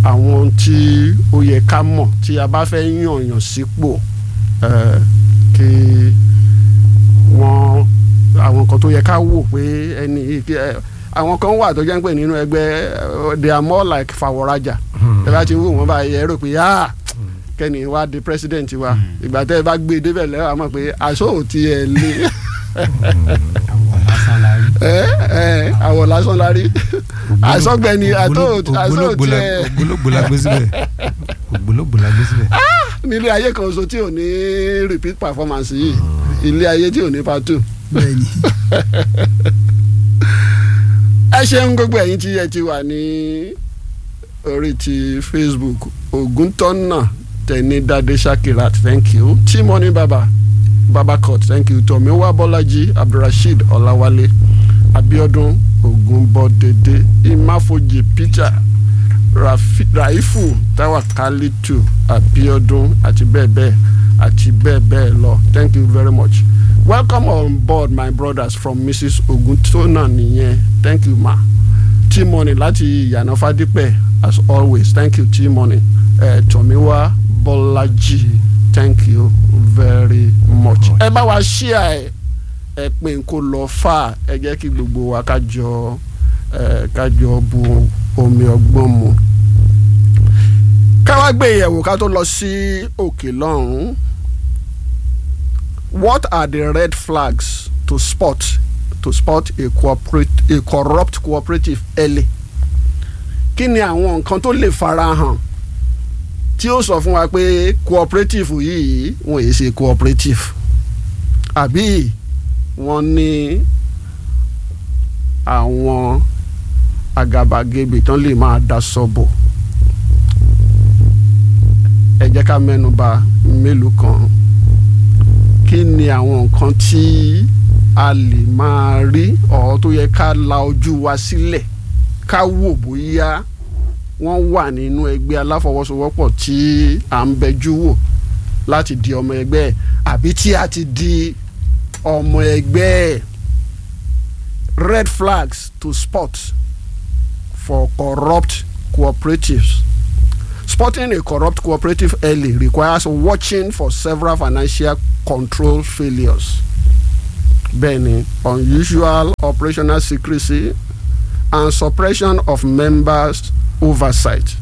àwọn ohun tí ó yẹ ká mọ̀ tí a bá fẹ́ yànyàn sípò eh, kí wọ́n àwọn kan tó yẹ ká wò pé ẹni yìí kí ẹ àwọn kan wà tó jẹ́ pé nínú ẹgbẹ́ eh, they are more like fàwọ̀rajà ẹ bá ti wò wọ́n báyìí ẹ rò pé ah kẹ́ni wá di president wa ìgbà tẹ́ ẹ bá gbé e débẹ̀ lẹ́wọ̀n àmọ́ pé aṣọ ò tiẹ̀ lé àwọn lásán la rí. ẹ ẹ àwọ̀ lásán la rí àsọgbẹ́ni àtọ́ àṣọ ògbólógbò la tiẹ̀ ògbólógbò la gbé síbẹ̀ ògbólógbò la gbé síbẹ̀. nílé ayé kan so tí ò ní repeat performance yìí ilé ayé tí ò ní part two. bẹ́ẹ̀ni ẹ ṣeun gbogbo ẹ̀yin tí ẹ ti wà ní orí ti facebook ògúntọ́nà tẹ̀ní dade shakirat thank you timoni baba babakot thank you tomiwa bọ́lájí abdulrasheed ọláwálé abiodun ogunbọdẹdẹ imáfojì peter Rafi- raifu tawakalitu abiodun àti bẹ́ẹ̀ bẹ́ẹ̀ àti bẹ́ẹ̀ bẹ́ẹ̀ lọ thank you very much welcome on board my brothers from mrs oguntona nìyẹn thank you ma t-money láti ìyànà fadípẹ̀ as always thank you t-money uh, tomiwa bọ́lájí thank you very much ẹ bá wa ṣíà ẹ ẹ pé n kó lọ fà ẹ jẹ́ kí gbogbo wa kájọ ẹ kájọ bu omi ọgbọ́n mu ká wá gbé ìyẹ̀wò ká tó lọ sí òkè lọ́hùn-ún what are the red flags to spot to spot a, cooperate, a corrupt cooperative early kí ni àwọn nǹkan tó lè farahàn tí ó sọ fún wa pé cooperative yìí wọn èyí ṣe cooperative àbí wọ́n ní àwọn àgàbàgebè tán lè máa da sọ́bọ̀ ẹ jẹ́ ká mẹ́nu bà mélòó kan kí ni àwọn nǹkan tí a lè máa rí ọ̀ tó yẹ ká la ojú wa sílẹ̀ ká wò bóyá wọ́n wà nínú ẹgbẹ́ aláfọwọ́sowọ́pọ̀ tí à ń bẹjú wò láti di ọmọ ẹgbẹ́ ẹ̀ àbí tí a ti di ọmọ ẹgbẹ́ ẹ̀ red flags to spot for corrupt cooperatives spotting a corrupt cooperative early requires watching for several financial control failures bẹ́ẹ̀ni unusual operational secrecy and suppression of members oversight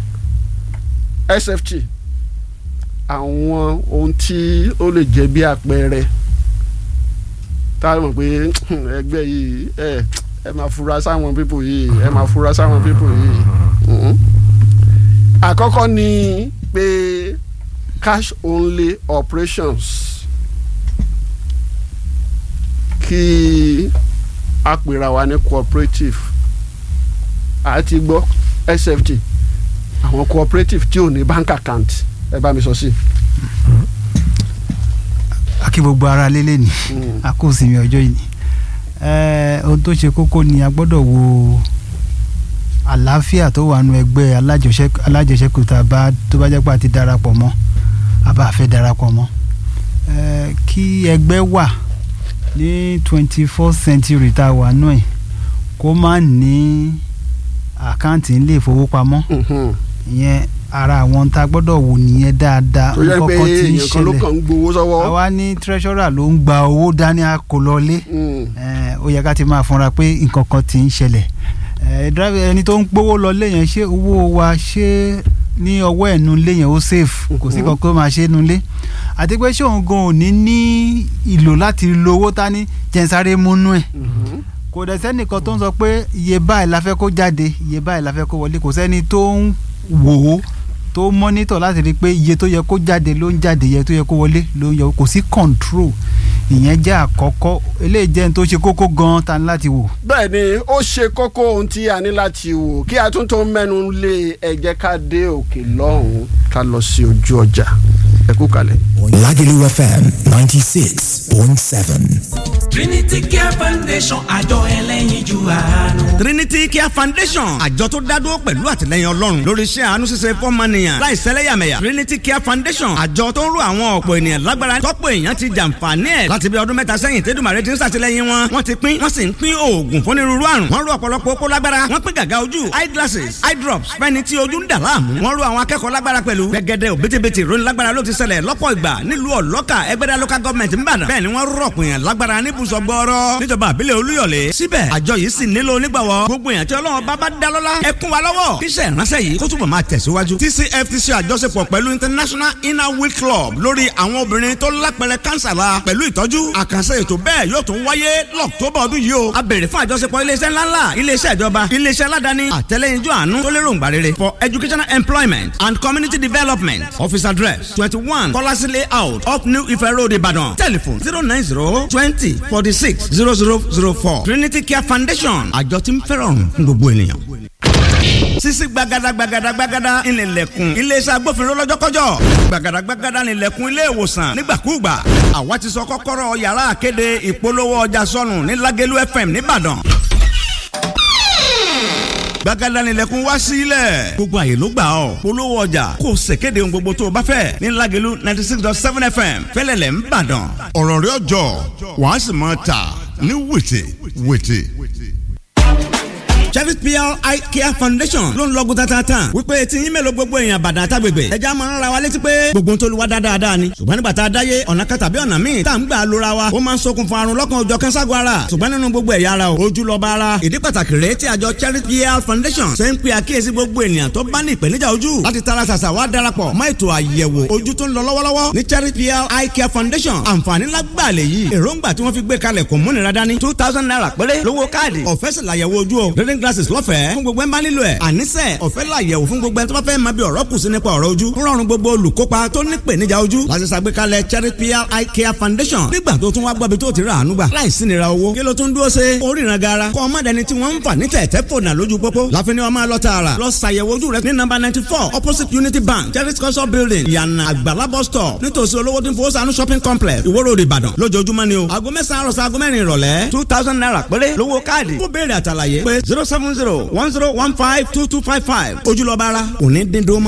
sft àwọn ohun tí ó lè jẹ́ bí àpẹẹrẹ tá a mọ̀ pé ẹgbẹ́ yìí ẹ ẹ máa fura sáwọn pípò yìí ẹ máa fura sáwọn pípò yìí mhm. àkọ́kọ́ ni pé cash only operations kí a pèrà wa ní cooperative àti gbọ́ sft àwọn cooperative tí ò ní bank account ẹ bá mi sọ sí. akí gbogbo ara lélẹ̀ ni Mm. a kò sinmi ọjọ́ yìí ni Eh, ohun tó ṣe kókó ni a gbọ́dọ̀ wo àlàáfíà tó wà nù ẹgbẹ́ alájọṣẹ́- alájẹṣẹ́kù tá a bá tó bá jẹ́ pé a ti darapọ̀ mọ́ a bá fẹ́ darapọ̀ mọ́ Eh, kí ẹgbẹ́ wà ní twenty four century tá a wà nù ẹ̀ kó má ní àkáǹtì ilé ìfowópamọ́ Mhm. ìyẹn ara àwọn tá a gbọ́dọ̀ wò nìyẹn dáadáa tó yẹ pé nǹkan kan tí ń èèyàn kan ló ṣẹlẹ̀ kàn ń gbowó sọ́wọ́. àwa ní treasurer ló ń gba owó dání a kò lọlé Mm. Eh, ó yẹ ká ti máa fúnra pé nǹkan kan ti ń ṣẹlẹ̀ Eh, driver ẹni tó ń gbowó lọlé yẹn ṣé owó wa ṣé ní ọwọ́ ẹ̀nu ilé yẹn ó safe kò sí Mhm. kan kó máa ṣe é nu ilé àti pé ṣé òun gan ò ní ní ìlò láti lo owó tání jẹ́nsáré múnú ẹ̀ Mhm. kò dẹ̀ sẹ́nìkan tó ń sọ pé iye báyìí la fẹ́ kó jáde iye báyìí la fẹ́ kó wọlé kò sẹ́ni tó ń wò ó tó mọ́nítọ̀ láti rí i pé iye tó yẹ kó jáde ló ń jáde iye tó yẹ kó wọlé ló ń yọ kò sí control ìyẹn jẹ́ àkọ́kọ́ eléyìí jẹ́ ní tó ṣe kókó gan-an ta ni láti wò. bẹ́ẹ̀ ni ó ṣe kókó ohun tí a ní láti wò kí a tún tó mẹ́nu lé ẹ jẹ́ ká dé òkè lọ́hùn-ún ká lọ sí ojú ọjà ẹ kú kalẹ̀. Lagelu FM 96.7. Trinity Care Foundation àjọ ẹlẹ́yinjú àánú. Trinity Care Foundation àjọ tó dádúró pẹ̀lú àtìlẹyìn Ọlọ́run lórí iṣẹ́ àánú ṣíṣe fọ́mọnìyàn láì sẹ́lẹ̀yàmẹ̀yà Trinity Care Foundation àjọ tó ń ro àwọn ọ̀pọ̀ ènìyàn lágbára tọ́pọ̀ èèyàn ti jàǹfààní ẹ̀ láti bí ọdún mẹ́ta sẹ́yìn tẹ́dùmàrè ti ń ṣàtìlẹyìn wọn wọ́n ti pín wọ́n sì ń pín oògùn fúnirúurú àrùn wọ́n ro ọ̀pọ̀lọpọ̀ okó lágbára wọ́n pín gàgà ojú eye glasses eye drops fẹ́ni tí ojú ń dà láàmú wọ́n ro àwọn akẹ́kọ̀ọ́ lágbára pẹ̀lú gẹ́gẹ́dẹ́ òbítíbitì ìròyìn lágbára ló ti ṣẹlẹ̀ lọ́pọ̀ ìgbà nílùú ọ̀lọ́kà ẹgbẹ́dá local government ń bàdàn bẹ́ẹ̀ ni wọ́n rọ̀pọ̀ èèyàn lágbára níbùsọ̀ gbọ́ọ́rọ́ níjọba àbílẹ̀ olúyọ̀lé síbẹ̀ àjọ yìí sì nílò onígbàwọ́ gbogbo èèyàn tí ọlọ́run bá bá dá lọ́lá ẹ kún wa lọ́wọ́ kíṣẹ́ ìránṣẹ́ yìí kó túbọ̀ máa tẹ̀síwájú. TCFTC àjọṣepọ̀ pẹ̀lú International Inner Wheel Club lórí àwọn obìnrin tó lápẹrẹ kánsà la pẹ̀lú ìtọ́jú àkànṣe ètò bẹ́ẹ̀ yóò tún wáyé lọ́któbà ọdún yìí o. a béèrè fún àjọṣepọ̀ iléeṣẹ́ ńláńlá iléeṣẹ́ ìjọba iléeṣẹ́ aládàáni àtẹlẹ́yinjú àánú tó lérò ńgbà rere for educational employment and community development office address twenty one kọ́lásí layout up New Ife Road Ìbàdàn telephone zero nine zero twenty forty six zero zero zero four Trinity Care Foundation àjọ tí ń fẹ́ràn fún gbogbo ènìyàn sisi gbagada gbagada gbagada ìnìlẹ̀kùn iléeṣẹ́ agbófinró lọ́jọ́kọ́jọ́ gbagada gbagada ìnìlẹ̀kùn ilé ìwòsàn nígbàkúùgbà àwa ti sọ kọ́kọ́rọ́ yàrá àkéde ìpolówó ọjà sọnù ní Lágẹ̀lú FM nìbàdàn gbagada nílẹ̀kùn wá sílẹ̀ gbogbo àyè ló gbà ọ́ polówó ọjà kò ṣèkéde ohun gbogbo tó o bá fẹ́ ní Lágẹ̀lú ninety six dot seven FM fẹ́lẹ́lẹ̀ ń bàdàn ọ̀rọ̀ rẹ̀ ọjọ́ wàá sì máa tà ní wìtì wìtì Chevis PR Eye Care Foundation ló ń lọ́gùn tatata wípé tí yín mélòó gbogbo èèyàn bàdàn àtàgbègbè ẹja máa ń ra wa létí pé gbogbo tó lu wa dáadáa ni ṣùgbọ́n nígbà tá a dáyé ọ̀nà kan tàbí ọ̀nà míì tá à ń gbà lóra wa ó máa ń ṣokùnfà àrùn lọ́kàn òjọ̀ kẹ́sàgọ́ ara ṣùgbọ́n nínú gbogbo ẹ̀yà ara o ojú lọ bá ara ìdí pàtàkì rèé tí àjọ Chevis PR Foundation ṣe ń pe àkíyèsí gbogbo ènìyàn tó bá ní ìpèníjà ojú láti tara ṣàṣà wá darapọ̀ mọ́ ètò àyẹ̀wò ojú tó ń lọ lọ́wọ́lọ́wọ́ ní Chevis PR Eye Care Foundation àǹfààní lágbàá lè yí èròǹgbà tí wọ́n fi gbé kalẹ̀ kò múnira dání two thousand naira péré lówó káàdì ọ̀fẹ́ sì làyẹ̀wò ojú o reading glasses lọ́fẹ̀ẹ́ fún gbogbo ẹ̀ ń bá nílò ẹ̀ àníṣe ọ̀fẹ́ làyẹ̀wò fún gbogbo ẹ̀ tó bá fẹ́ máa bí ọ̀rọ̀ kù sí nípa ọ̀rọ̀ ojú ń rọrùn gbogbo olùkópa tó ní ìpèníjà ojú láti ṣàgbékalẹ̀ Cherry PR Eye Care Foundation nígbà tó tún wá gbọ́bi tó ti rà àánú gbà láìsí nira owó kí ló tún dúró ṣe oríran gara kọ́ ọmọdéni tí wọ́n ń fà ní tẹ̀tẹ̀ fònà lójú pópó láfi ni wọ́n máa lọ tààrà lọ ṣàyẹ̀wò ojú rẹ ní nọ́mbà ninety four opposite Unity Bank Cherry culture building yànnà àgbàlá bus stop nítòsí olówó tí ń fowó sànú shopping complex Ìwó Road Ìbàdàn lójoojúmọ́ ni o aago mẹ́sàn-án àròsọ aago mẹ́rin ìrọ̀lẹ́ two thousand naira péré lówó káàdì kó béèrè àtàlàyé pé zero seven zero one zero one five two two five five ojúlọ́ba ara òní dín dó mọ́.